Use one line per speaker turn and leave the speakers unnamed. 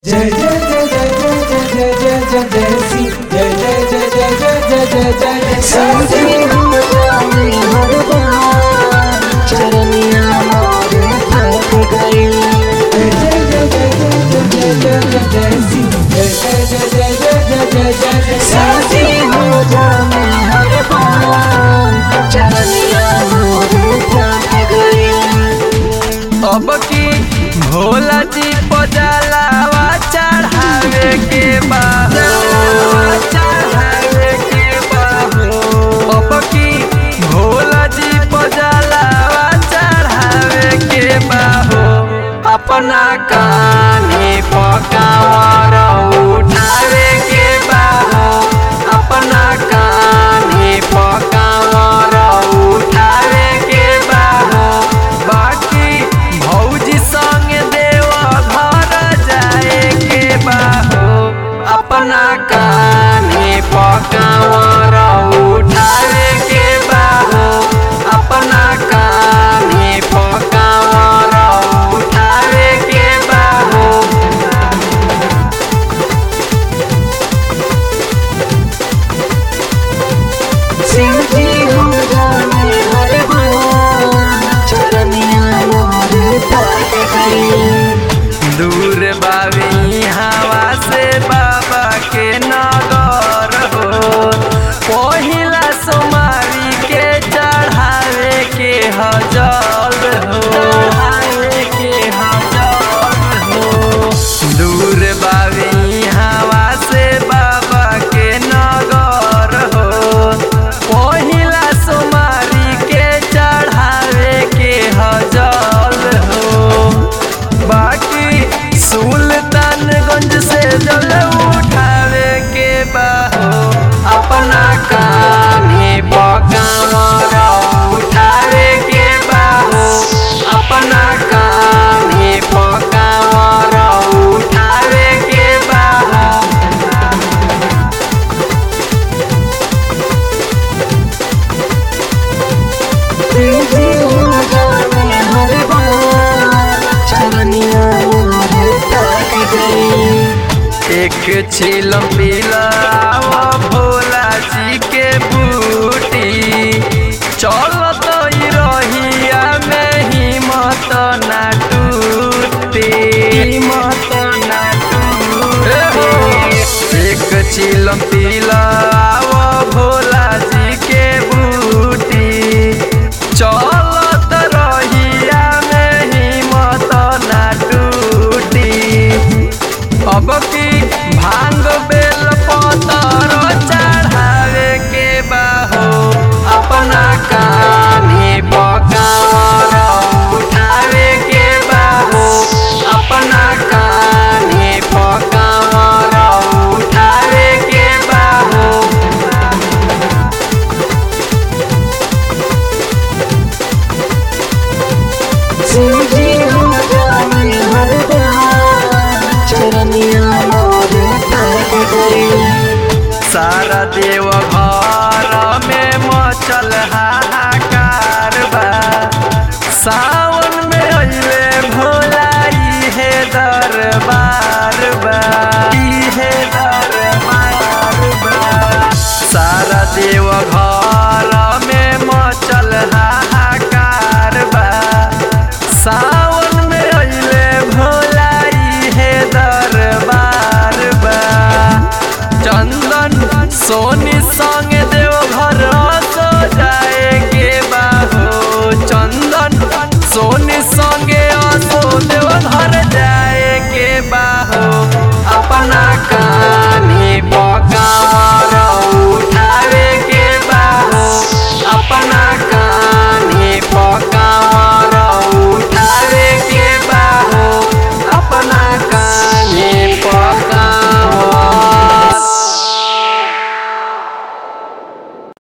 जय जय जय जय जय जय जय जय जय जय सी जय जय जय जय जय जय जय जय जय सी जय जय जय जय जय जय जय जय जय सी जय जय जय जय जय जय जय जय जय सी
अब की भोला जी पजलावा चढ़ावे के बा चढ़ावे के बा अब की भोला जी पजलावा चढ़ावे के बा हो अपना कान्हे पकावर उठावे के बा हो अपना कान्हे पकावर उठावे के बा हो बाकी भौजी संग देव घर जाए के बा हो अपना कान्हे पकावर उठावे के बा हो अपना कान्हे पकावर उठावे के बा हो दूर बावी हवा से बाबा के नगर हो पहिला सोमारी के चढ़ावे के हजल हो चढ़ावे के हजल हो दूर बावी हवा से बाबा के नगर हो पहिला सोमारी के चढ़ावे के हजल हो बाकी सुल्तानगंज से जल उठावे के बाहो अपना कान्हे पकावर उठावे के बाहो अपना कान्हे पकावर उठावे के बाहो एक छिलम पिलावा भोला जी के बूटी चलत ही रहिया में हिम्मत ना टूटी हिम्मत ना टूटी एक छिलम पिलावा भोला जी के बूटी चलत रहिया में हिम्मत ना टूटी अब की भांग बेल पतर चढ़ावे के बाहो अपना कान्हे पकावर उठावे के बाहो अपना कान्हे पकावर उठावे के बाहो सारा देव घर में मचल